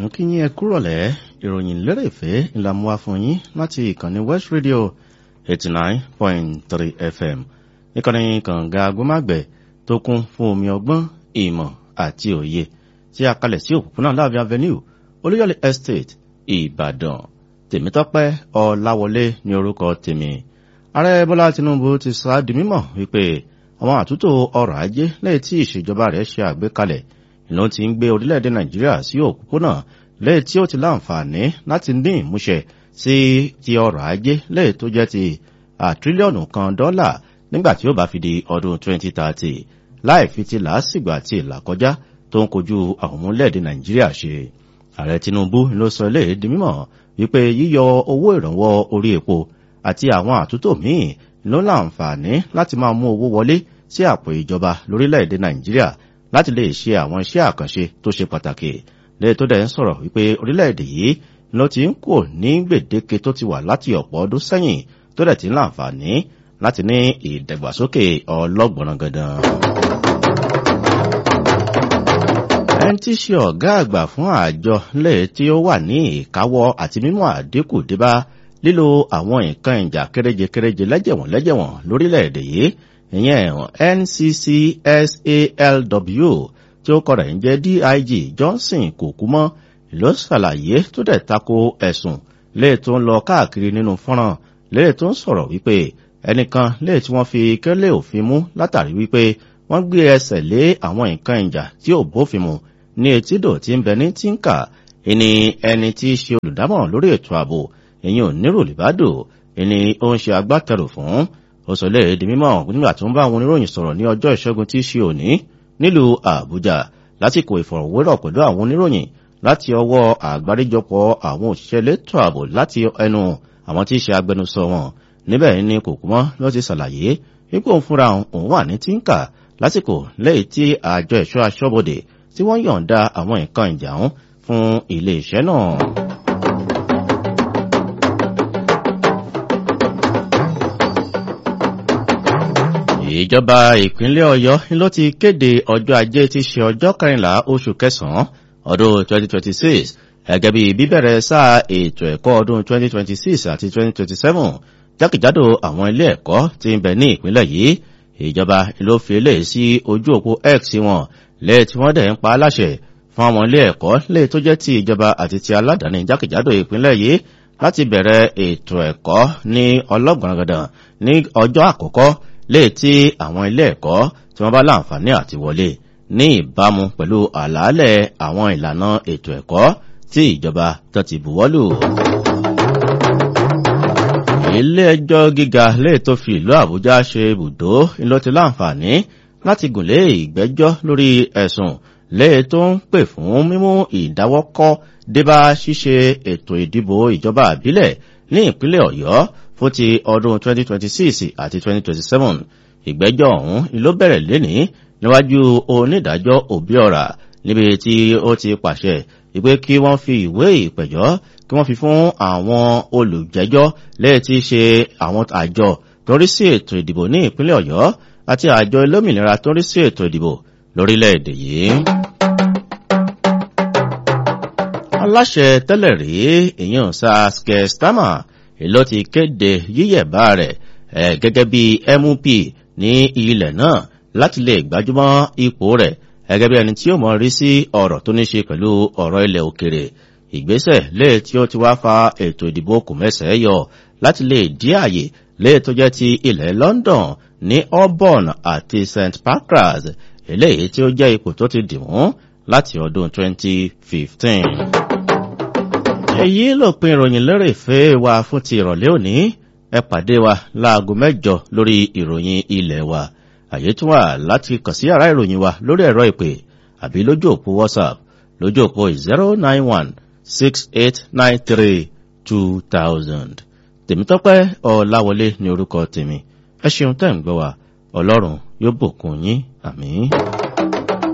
ń kí yín ẹ kúrọ̀lẹ́ ìròyìn lérèfé ńlá mú wá fún yín láti ìkànnì west radio eighty nine point three fm ìkànnì kànga agbómágbẹ̀ tó kún fún omi ọgbọ́n ìmọ̀ àti òye tí a kalẹ̀ sí òpópónà láàbí avenue olúyọ̀lé estate ìbàdàn tèmítọ́pẹ́ ọláwọlé ní orúkọ tèmi ààrẹ bọ́lá tinubu ti sọ á di mímọ̀ wípé àwọn àtúntò ọrọ̀ ajé lẹ́yìn tí ìṣèjọba rẹ̀ ṣe àgbékalẹ̀ ìlú ti ń gbé orílẹ̀-èdè nàìjíríà sí òpópónà lẹ́yìn tí ó ti láǹfààní láti ní ìmúṣẹ sí ti ọrọ̀ ajé lẹ́yìn tó jẹ́ ti àtírílíọ̀nù kan dọ́là nígbà tí ó bá fi di ọdún 2030 láì fi ti làásìgbò àti ìlàkọjá tó ń kojú àwọn ọmọlẹ́ẹ̀dẹ̀ nàìjíríà ṣe ààrẹ tinubu ló sọ eléyìí di mímọ̀ wípé yíyọ owó ìrànwọ́ orí epo àti àwọn àtúntò míì ló láǹfààní láti máa mú owó wọlé sí àpò ìjọba lórílẹ̀-èdè nàìjíríà láti lè ṣe àwọn iṣẹ́ àkànṣe tó ṣe pàtàkì lẹ́yìn tó dẹ̀ ń sọ̀rọ̀ wípé orílẹ̀-èdè yìí ló ti ń kò ní gbèdéke tó ti wà láti ọ̀pọ̀ ọdún sẹ́yìn tó dẹ̀ ti ń láǹfààní láti ní ìdàgbàsókè ọlọ́gbọ̀nràn gandan. ẹni tí ṣe ọ̀gá àgbà fún àjọ lẹ́yìn tí ó wà ní ìkáwọ́ àti mímú àdínkù débá lílo àwọn nǹkan ìjà kéréje-kéréje lẹ́jẹ̀wọ̀n lẹ́jẹ̀wọ̀n lórílẹ̀-èdè yìí ìyẹn nccsalw tí ó kọ̀rọ̀ ń jẹ́ dig johnson kò kú mọ́ ló ṣàlàyé tó dẹ̀ tako ẹ̀sùn léè tó ń lọ káàkiri nínú fọ́nrán léè tó ń sọ̀rọ̀ wípé ẹnìkan léè tí wọ́n fi kẹ́lẹ́ òfin mú látàrí wípé wọ́n gbé ẹsẹ̀ lé àwọn nǹkan ìjà tí ò bófin mu ní etídò tí ń bẹ ní tínkà ìní ẹni tí í ṣe olùdámọ̀ràn lórí ètò ààbò ìyẹn ò nírò lìbádò ìní ó ń ṣe agbátẹrù fún ó sọ lè di mímọ̀ nígbà tó ń bá àwọn oníròyìn sọ̀rọ̀ ní ọjọ́ ìṣẹ́gun tí í ṣe òní nílùú àbújá lásìkò ìfọ̀rọ̀wérọ̀ pẹ̀lú àwọn oníròyìn láti ọwọ́ àgbáríjọpọ̀ àwọn òṣìṣẹ́ elétò ààbò láti ẹnu àwọn tí í ṣe agbẹnusọ wọn níbẹ̀ ni kòkúmọ́ ló ti ṣàlàyé wípé òun fúnra òun wà ní tínkà lásìkò lẹ́yìn tí àjọ ẹ̀ṣọ́ aṣọ́bodè tí wọ́n yọ̀ǹda àwọn nǹkan ìjà ń fún ilé iṣẹ́ náà. ìjọba ìpínlẹ̀ ọ̀yọ́ ló ti kéde ọjọ́ ajé tí ṣe ọjọ́ kẹrìnlá oṣù kẹsàn-án ọdún 2026 gẹ́gẹ́ bí bíbẹ̀rẹ̀ sáà ètò ẹ̀kọ́ ọdún 2026 àti 2027 jákèjádò àwọn ilé ẹ̀kọ́ tí ń bẹ ní ìpínlẹ̀ yìí ìjọba ló fi eléyìí sí ojú òpó x wọn lẹ́yìn tí wọ́n dẹ̀ ń pa á láṣẹ fún àwọn ilé ẹ̀kọ́ lẹ́yìn tó jẹ́ ti ìjọba àti ti aládàáni jákèjádò ìpínlẹ̀ yìí láti bẹ̀rẹ̀ ètò ẹ̀kọ́ ní ọlọ́gbọ̀nràgàdàn ní ọjọ́ àkọ́kọ́ léè tí àwọn ilé ẹ̀kọ́ tí wọ́n bá láǹfààní àti wọlé ní ìbámu pẹ̀lú àlàálẹ̀ àwọn ìlànà ètò ẹ̀kọ́ tí ìjọba tó ti buwọ́lù. ilé ẹjọ́ gíga léè tó fi ìlú àbújá ṣe ibùdó ló ti láǹfààní láti gùnlé ìgbẹ́jọ́ lórí ẹ̀sùn léè tó ń pè fún mímú ìdáwọ́kọ́ débá ṣíṣe ètò ìdìbò ìjọba àbílẹ̀ ní ìpínlẹ̀ ọ̀yọ́ fún ti ọdún 2026 àti 2027 ìgbẹ́jọ́ ọ̀hún ló bẹ̀rẹ̀ lénìí níwájú onídàájọ́ òbíọ̀rà níbi tí ó ti pàṣẹ ìpé kí wọ́n fi ìwé ìpẹ̀jọ́ kí wọ́n fi fún àwọn olùjẹ́jọ́ lẹ́yìn tí í ṣe àwọn àjọ tó ń rí sí ètò ìdìbò ní ìpínlẹ̀ ọ̀yọ́ àti àjọ olómìnira tó ń rí sí ètò ìdìbò lórílẹ̀‐èdè yìí. aláṣẹ tẹ́lẹ̀ rí ìyẹn saskia stama èló ti kéde yíyẹ̀bá rẹ̀ gẹ́gẹ́ bí mup ní ilẹ̀ náà láti lè gbájúmọ́ ipò rẹ̀ gẹ́gẹ́ bí ẹni tí ó mọ̀ rí sí ọ̀rọ̀ tó ní ṣe pẹ̀lú ọ̀rọ̀ ilẹ̀ òkèrè ìgbésẹ̀ lè tí ó ti wá fa ètò ìdìbò kùmẹ́sẹ̀ yọ láti lè dí àyè lè tó jẹ́ ti ilẹ̀ london ní auburn àti st pancras eléyìí tí ó jẹ́ ipò tó ti dìmú láti ọdún 2015 èyí ló pin ìròyìn lérè ìfẹ́ wa fún ti ìrọ̀lẹ́ òní ẹ pàdé wa láago mẹ́jọ lórí ìròyìn ilẹ̀ wa àyè tún wà láti kàn sí yàrá ìròyìn wa lórí ẹ̀rọ ìpè àbí lójú òpó whatsapp lójú òpó zero nine one six eight nine three two thousand tèmítọ́pẹ́ ọ̀làwọlé ní orúkọ tèmi ẹ ṣeun tẹ́ ń gbọ́ wa ọlọ́run yóò bùkún yín àmì.